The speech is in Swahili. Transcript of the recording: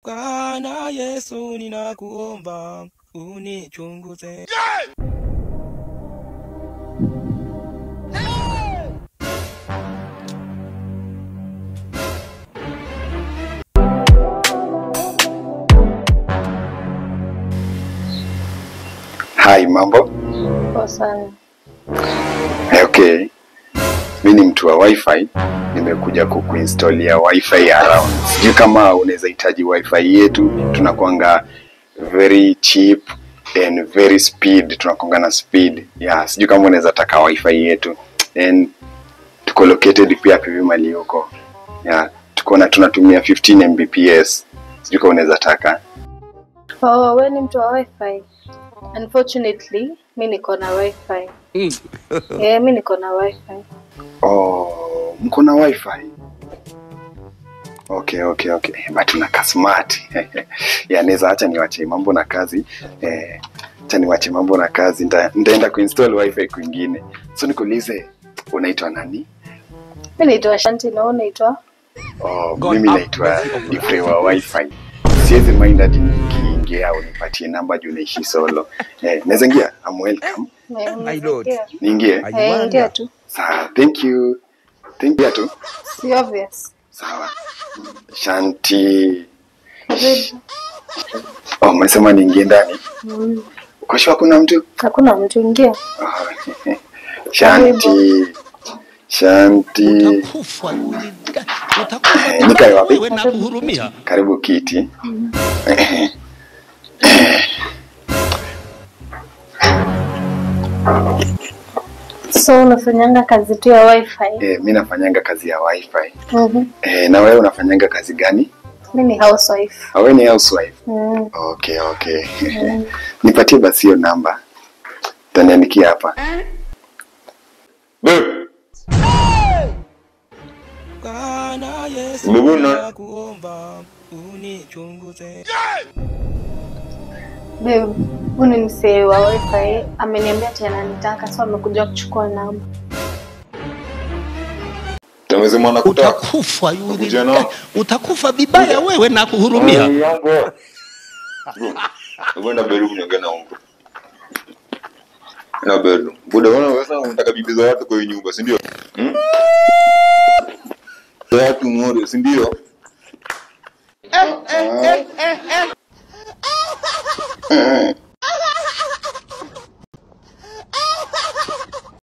Bwana Yesu, ninakuomba unichunguze. Hi, mambo. Poa sana. Eh, Okay. Mi ni mtu wa wifi, nimekuja kukuinstalia wifi ya around. Sijui kama unaweza hitaji wifi yetu, tunakuanga very cheap and very speed, tunakuanga na speed. Yeah, sijui kama unaweza taka wifi yetu. And tuko located pia pivi mali huko. Yeah, tuko na tunatumia 15 Mbps. Sijui kama unaweza taka. Oh, we ni mtu wa wifi? Unfortunately, mi niko na wifi. Eh, mi niko na wifi. Oh, mko na wifi? Okay, okay, okay. But unakaa smart. ya naweza acha niwache mambo na kazi. Eh, acha niwache mambo na kazi. Nita, nitaenda kuinstall wifi kwingine. So nikuulize unaitwa nani? Mi naitwa Shanti na wewe unaitwa? Oh, mimi naitwa Difre wa wifi. Siwezi mind hadi nikiingia au nipatie namba juu naishi solo. Eh, naweza ingia? I'm welcome. Eh, My lord. ingia. Niingie? Eh, ingia tu. Sawa, thank you. Thank you tu. Si obvious. Sawa. Shanti. Karibu. Oh, umesema niingie ndani? Mm. Uko sure kuna mtu? Hakuna mtu ingia. Oh, Shanti. Shanti. utakufa utakufa Eh, nikae wapi? wewe na kuhurumia Karibu kiti. So unafanyanga kazi tu ya wifi? Eh, mi nafanyanga kazi ya wifi. Mhm. Eh, na wewe unafanyanga kazi gani? Mi ni housewife. Awe ni housewife. Mm. Okay, okay. Nipatie basi hiyo namba. Taniandikia hapa. Bwana Yesu, Umevuna? ninakuomba unichunguze. Babe, huyu ni msee wa wifi. Ameniambia ati ananitaka so amekuja kuchukua namba. Tumesema nakutaka. utakufa Kuja nao. utakufa vibaya wewe na kuhurumia Mambo. Umeenda Beru kuniongea na ungo. Na Beru. Buda wana wewe unataka bibi za watu kwa hiyo nyumba, si ndio? Hmm? Watu ng'ore, si ndio?